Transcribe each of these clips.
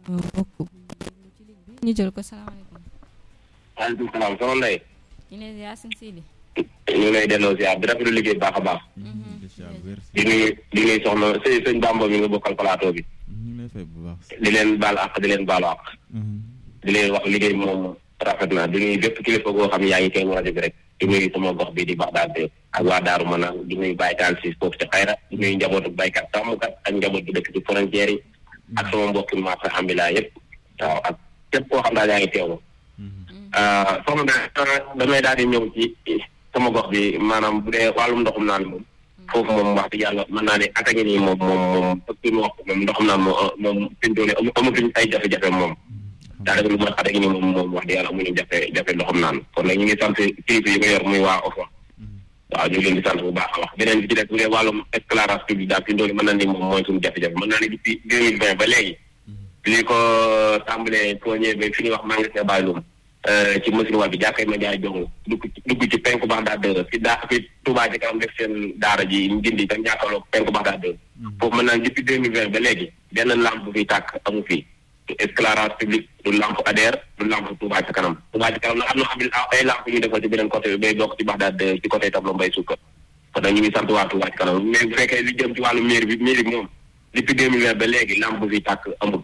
mbokk bu ci ligne bi ñu jël ko salaamaaleykum. waaleykum salaam soxna Ndeye. ñu ne yaa sëñ Sidi. ñu ngi lay delloo ziar di rafetlu liggéey bu baax a baax. di nuyu di nuyu soxna sëñ sëñ Bamba mi nga bokkal plateau bi. di leen baal ak di leen baalu ak. di leen wax liggéey moom rafet na di nuyu bépp kilifa goo xam ne yaa ngi koy rajo bi rek. di nuyu sama gox bi di Baxdaad ak waa Daaru Manaan di nuyu Baye Taal si foofu ci xayra di nuyu njabootu baykat sàmmkat ak njaboot bi dëkk ci frontière yi. ak sama mbokki marché ambulant yëpp. waaw ak képp koo xam daal yaa ngi teewlu. soxna damay daal di ñëw ci sama gox bi maanaam bu dee wàllum ndoxum naan moom. foofu moom wax dëgg yàlla mën naa ne attaque nii moom moom moom ëpp ñu wax moom ndoxum naan moom moom fi mu toll nii amatuñ ay jafe-jafe moom. daanaka lu mat attaque nii moom moom wax dëgg yàlla amuñu jafe jafe ndoxum naan kon nag ñu ngi sant kilifa yi ko yor muy waa OFA. waaw ñu ngi leen di sant bu baax a wax beneen bi ci des bu dee wàllum éclairage public daal fi mu toll nii mën naa ni moom mooy suñu jafe-jafe mën naa ne depuis deux mille vingt ba léegi. li ko tàmbalee foo ñëwee ba fi ñuy wax magasin Bayloum ci machine wa bi jàkkay ma jaay jong dugg dugg ci penku bax daa dë fi daa fi Touba ci kanam def seen daara ji njindi tam jàkkaarloo penku bax daa dë foofu mën naa depuis deux mille vingt ba léegi benn lampe bu fiy tàkk amu fi du éclairage public du lampe ADER du lampe Touba ci kanam Touba ci kanam nag am na xam ay lampe ñu defal ci beneen côté bi bay bokk ci bax daa dë ci côté tableau mbay suukar kon nag ñu ngi sant waa Touba ci kanam mais bu fekkee li jëm ci wàllu mairie bi mairie bi moom depuis deux mille vingt ba léegi lampe bu fiy tàkk amul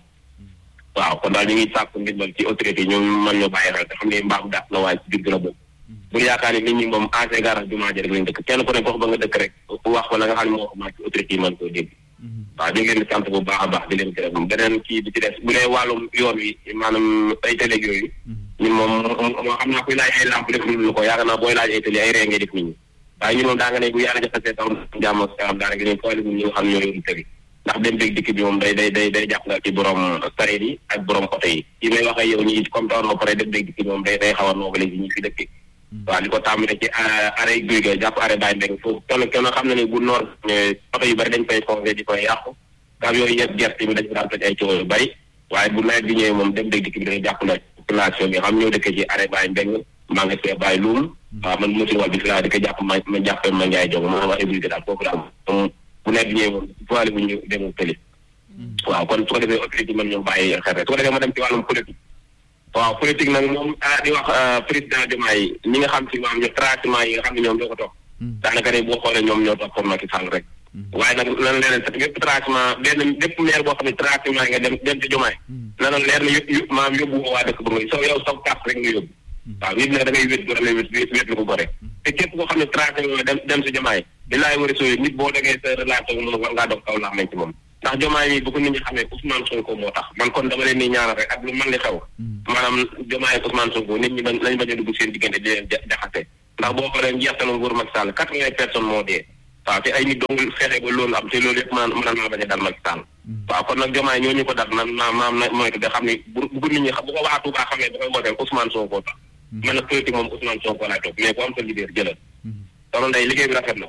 waaw kon daal ñu ngi sàkku ndimbal ci autorité yi ñoom mën ñoo bàyyi xel te xam ne mbaam daat na waaye ci biir gën a bokk bu ñu yaakaar ni nit ñi moom ancien garage jumaa ji rek lañ dëkk kenn ku ne gox ba nga dëkk rek wax ko la nga xam ne moo ko maa ci autorité yi mën koo dégg waaw ñu ngi leen di sant bu baax a baax di leen gërëm beneen kii bi ci des bu dee wàllum yoon wi maanaam ay télé yooyu ñun moom moo xam naa kuy laaj ay lamp def lu ko yaakaar naa booy laaj ay télé ay ree ngay def nit ñi waaye ñun moom daa nga ne bu yàlla jaxasee taw jàmm salaam daanaka ñun tooli ñi nga xam ne ñoo yoru tëri ndax dem beeg dikk bi moom day day day day jàpp nga ci borom sareet yi ak borom côté yi yi may wax ak yow ñi comme tawoon ba pare dem beeg dikk bi moom day day xaw a noobale si ñi fi dëkk waaw li ko tàmbale ci arrêt guy ga jàpp arrêt bàyyi mbéng foofu kenn kenn xam na ne bu noor ñëwee oto yu bëri dañ koy foncé di koy yàqu kam yooyu yëpp gerte bi dañ ko daan toj ay coow yu bëri waaye bu nawet bi ñëwee moom dem beeg dikk bi day jàpp na population bi xam ñoo dëkkee ci arrêt bàyyi mbéng maa ngi fee bàyyi luum waaw man mosul wal bi fi laa di ko jàpp ma ma jàppee ma njaay jong ma wax ébulité daal foofu daal bu nawet bi ñëwee moom voile bu ñu dem tëli waaw kon su ko defee autorité mën ñoo bàyyi xel rek su ko defee ma dem ci wàllum politique waaw politique nag moom ah di wax président Diomaye ñi nga xam si maam ñu traitement yi nga xam ne ñoom ñoo ko toog daanaka ne boo xoolee ñoom ñoo toog pour Macky Sall rek waaye nag lan leneen sax bépp traitement benn bépp maire boo xam ne traitement nga dem dem ci Diomaye na na leer na yób maam yóbbu woo waa dëkk ba nga so yow saw carte rek nga yóbbu waaw nit nag da ngay wét gore wét wét lu ko gore te képp koo xam ne traitement dem dem si Diomaye di laay war a sooy nit boo degee sa relation moom war ngaa doog kaw laa mañ ci moom ndax jomaay mi bu ko nit ñi xamee Ousmane Sonko moo tax man kon dama leen ni ñaanal rek ak lu mën li xew maanaam jomaay ak Ousmane Sonko nit ñi bañ lañ bañ a dugg seen diggante di leen jaxase ndax boo xoolee njeextalu nguur Macky Sall quatre-vingts personnes moo dee waaw te ay nit dong fexe ba loolu am te loolu yëpp mën mën naa bañ a dal Macky Sall waaw kon nag jomaay ñoo ñu ko dal man maam maam na mooy da xam ni bu bu nit ñi bu ko waa Touba xamee ba koy wooteel Ousmane Sonko tax man nag politique moom Ousmane Sonko laay topp mais ku am sa leader jëlal soxna Ndeye liggéey bi rafet na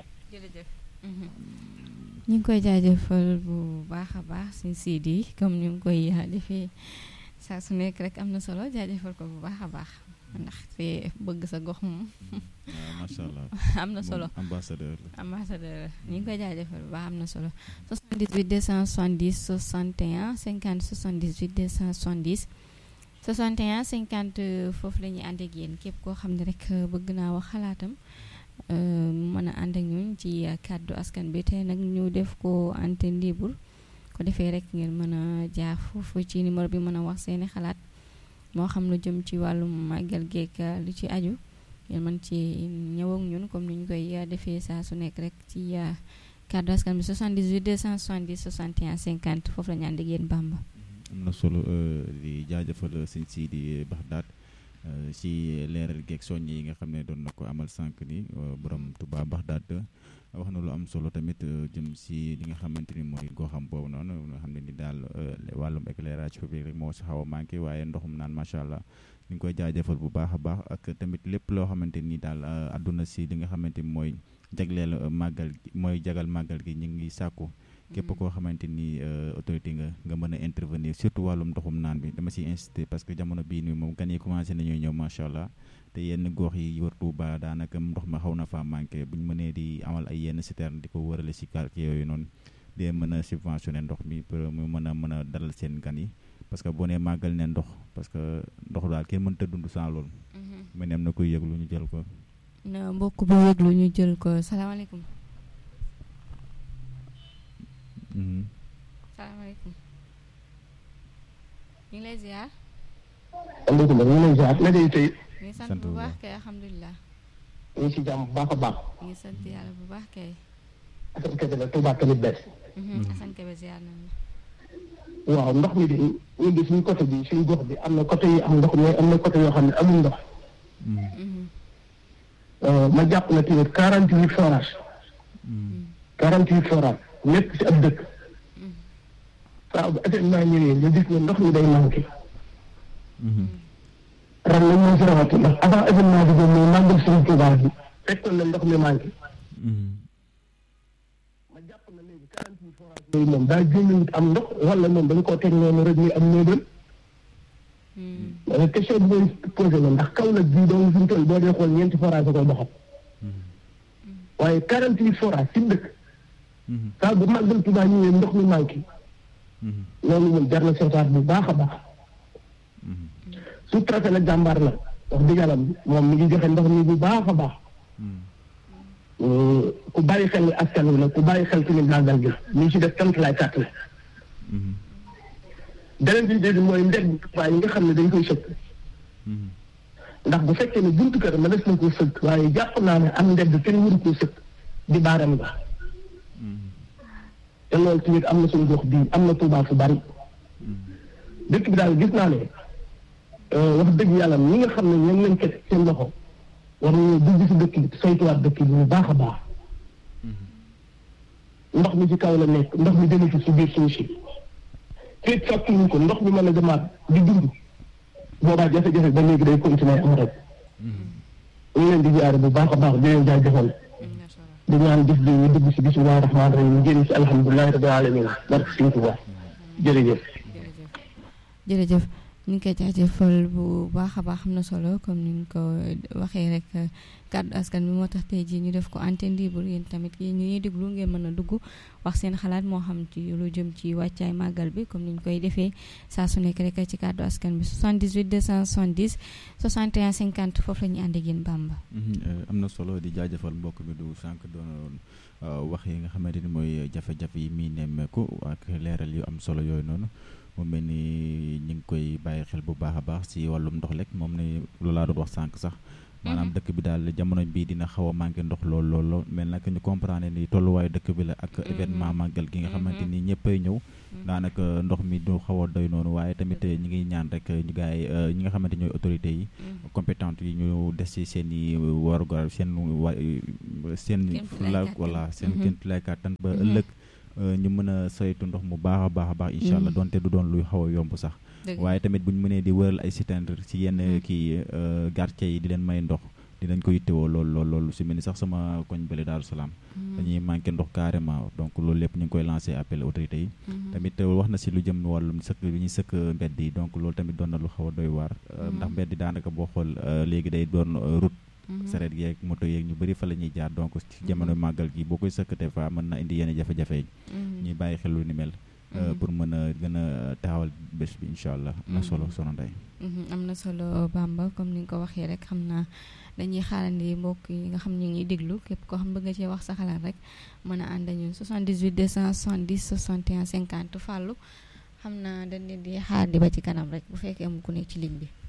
ñu ngi koy jaajëfal bu baax a baax suñ Sidi comme ñu ngi koy defee saa su nekk rek am na solo jaajëfal ko bu baax a baax ndax te bëgg sa gox moom. macha allah am na solo ambassadeur la. ambassadeur ñu ngi koy jaajëfal bu baax am na solo 78 270 61 50 78 270 61 50 foofu la ñuy ànd ak yéen képp koo xam ne rek bëgg naa wax xalaatam. mën a ànd ak ñun ci kàddu askan bi te nag ñu def ko antenne libre ko defee rek ngeen mën a jaar foofu ci numéro bi mën a wax seeni xalaat moo xam lu jëm ci wàllum màggal geek lu ci aju ngeen mën ci ñëw ak ñun comme ni ñu koy defee saa su nekk rek ci kàddu askan bi 78 270 61 50 foofu la ñu ànd ak yéen Bamba. am na solo di jaajëfal sëñ Sidi Baxdaat ci leeral geeg soññ yi nga xam ne doon na ko amal sànq ni borom Touba Baxdaat wax na lu am solo tamit jëm si li nga xamante ni mooy goxam boobu noonu nga xam ne ni daal wàllum éclairage public rek moo si xaw a manqué waaye ndoxum naan macha allah ñu ngi koy jaajëfal bu baax a baax ak tamit lépp loo xamante ni daal àdduna si li nga xamante ni mooy jagleel màggal gi mooy jagal màggal gi ñu ngi sàkku képp koo xamante ni autorité nga nga mën a intervenir surtout wàllum ndoxum naan bi dama ciy insister parce que jamono bii nii moom gan yi commencé nañoo ñëw macha allah te yenn gox yi wër Touba daanaka ndox ma xaw na faa manqué bu ñu mënee di amal ay yenn citerne di ko wërale si quartier yooyu noonu di mën a subventionné ndox mi pour mu mën a mën a dalal seen gan yi parce que boo nee màggal ne ndox parce que ndox daal kenn mënta dund sans loolu mu ne am na koy yëglu ñu jël ko na mbokk bu yëglu ñu jël ko salaamaaleykum salaamaaleykum ñu ngi lay ziar aleykum ñu ngi lay ziar na day tey ñu ngi sant bu baax kay alhamdulilah ñu ngi si jàmm bu baax a baax ñu ngi sant yàlla bu baax kay Assane Kébé la Touba Tamit bees Assane Kébé ziar nañ la waaw ndox mi de ñu di suñu côté bi suñu gox bi am na côté yi am ndox mais am na côté yoo xam ne amul ndox ma jàpp na tamit quarante huit forage quarante huit forage nekk si ab dëkk saa bu événement ñëwee nga gis ne ndox mi day manqué ren nag moo si rawati ndax avant événement bi doon mooy màggal suñu Touba bi fekkoon na ndox mi manqué ma jàpp na léegi quarante huit forage yooyu moom daa génn am ndox wala moom dañ koo teg noonu rek muy am néebal mais question bi may posé la ndax kaw nag bii doon suñu toll boo dee xool ñeenti forage a koy doxal waaye quarante huit forage ci dëkk saa bu màggal Touba ñëwee ndox mi manqué loolu moom jar na seetaat bu baax a baax su traité la jàmbaar la wax dëgg yàlla moom mi ngi joxe ndox mi bu baax a baax ku bàyyi xel ni askan wi la ku bàyyi xel tamit màggal gi ñu ngi ci def tant lay kàtt la beneen bi dégg mooy ndeg Touba yi nga xam ne dañ koy sëkk ndax bu fekkee ne buntu kër ma des na koo sëkk waaye jàpp naa ne am ndeg kenn waru koo sëkk di baaram nga te loolu tamit am na suñu gox bii am na Touba fu bari dëkk bi daal gis naa ne wax dëgg yàlla ñi nga xam ne ñoom lañ ko seen loxo war nañoo dugg si dëkk bi saytuwaat dëkk bi bu baax a baax ndox mi ci kaw la nekk ndox mi dematu si biir suuf si féet fàttuñu ko ndox mi mën a demaat di dund boobaa jafe-jafe ba léegi day continuer am rek ñu ngi leen di jaare bu baax a baax di leen jaajëfal di ñaan gis bi ñu dugg si bisimilah rahmaani rahim ñu génn si alhamdulilahi rabbil alamin barke Sëñ Tuubaa jërëjëf jërëjëf ñu ngi koy jaajëfal bu baax a baax am na solo comme ni ñu ko waxee rek kàddu askan bi moo tax tey jii ñu def ko antenne libre yéen tamit yéen ñuy déglu ngeen mën a dugg wax seen xalaat moo xam ci lu jëm ci wàccaay màggal bi comme ni ñu koy defee saa su nekk rek ci kàddu askan bi 78 270 61 50 foofu la ñuy ànd ak yéen Bamba. am na solo di jaajëfal mbokk mi du sànq doon wax yi nga xamante ni mooy jafe-jafe yi muy nemmeeku ak leeral yu am solo yooyu noonu. mu mel ni ñu ngi koy bàyyi xel bu baax a baax si wàllum ndox lekk moom ne loolu laa doon wax sànq sax maanaam dëkk bi daal jamono bii dina xaw a manqué ndox lool lool lool mel nag ñu comprendre ni tolluwaayu dëkk bi la ak événement màggal gi nga xamante ni ñëppay ñëw daanaka ndox mi du xaw a doy noonu waaye tamit ñi ngi ñaan rek ñu gaay ñi nga xamante ñooy autorités yi compétentes yi ñu des ci seen i warugar seen wa seen fula wala seen kéemtulaay kàttan ba ëllëg ñu mën a saytu ndox mu baax a baax a baax incha allah donte du doon luy xaw a yomb sax waaye tamit bu ñu mënee di wëral ay citerne ci yenn kii quartier yi di leen may ndox dinañ ko yittewoo lool lool loolu su mel ni sax sama koñ bële Daaru Salaam dañuy manqué ndox carrément donc loolu lépp ñu ngi koy lancé appel autorités yi tamit wax na si lu jëm wàllum sëkk bi ñuy sëkk mbedd yi donc loolu tamit doon na lu xaw a doy waar ndax mbedd yi daanaka boo xool léegi day doon route sareet yeeg moto yeeg ñu bëri fa la ñuy jaar donc ci jamono màggal gi boo koy sëkkate fa mën na indi yenn jafe-jafe yi ñuy bàyyi xel lu ni mel pour mën a gën a taxawal bés bi incha allah am na solo sono ndey am na solo Bamba comme ni nga ko waxee rek xam naa dañuy xaarandi mbokk yi nga xam ñu ngi déglu képp koo xam bëgg nga cee wax sa xalaat rek mën a ànd ñun 78 270 61 50 fàllu xam naa dañ leen di xaar di ba ci kanam rek bu fekkee am ku nekk ci ligne bi